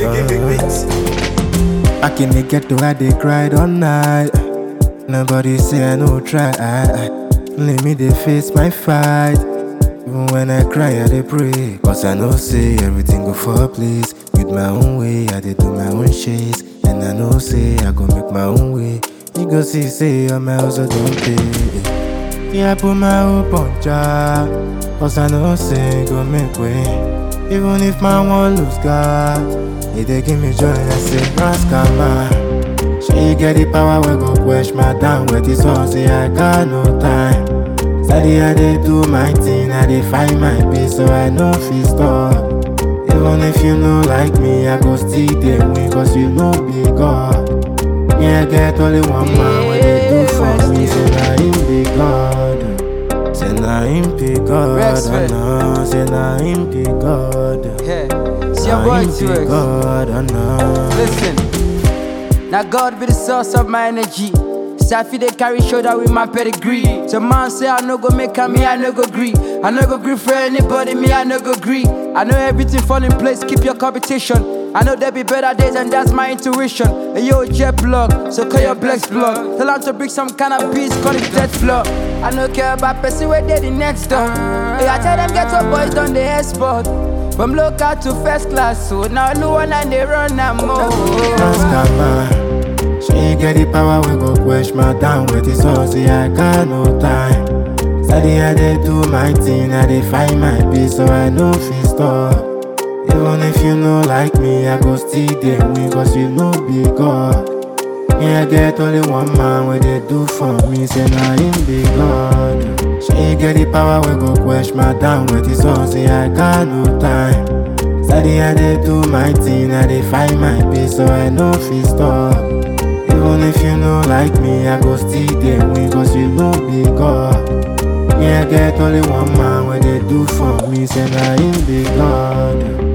Back in the ghetto, I dey cried all night. Nobody say I no try. Let me dey face my fight. Even when I cry, I dey pray. Cause I know say everything go for place. With my own way, I dey do my own shit. And I know say I go make my own way. You go see, say all my hustle don't pay. Yeah, I put my hope on Jah. Cause I know say it go make way. Even if my one lose God, it dey give me joy. I say, Raskama. She get the power, we go quench my down with this one. Say, I got no time. Steady, I dey do my thing, I dey find my peace, so I know fit stop. Even if you know like me, I go still dey win, cause you know be God. Me, I get only one man, what they do for me, say na him be God. Say na him be God, Rexford. oh no. Say na him be God. Yeah. It's your Na boy him be T-Rex. God, oh no. Listen. Now God be the source of my energy. Safi they carry shoulder with my pedigree. So man say I no go make a me, I no go agree. I no go agree for anybody, me I no go agree. I know everything fall in place, keep your competition. I know there be better days and that's my intuition. Hey, yo, jet plug, so call your Blex plug. Tell them to bring some kind of beats, call it death flow. I no care about person where they the next door. Hey, I tell them get your boys done the export. From local to first class, so now no one and they run am more. Raskama. She get the power, we go quench my down with this all. See, I got no time. Steady, I dey do my thing, I dey find my peace, so I know fit stop. Even if you know like me, I go still dey win, cause you know be God. Me, I get only one man, what they do for me, say na him be God. She get the power, we go quench my down with this all. See, I got no time. Steady, I dey do my thing, I dey find my peace, so I know fit stop. Even if you know like me, I go still dey win, cause you know be God. Me, I get only one man, what they do for me, say na him be God.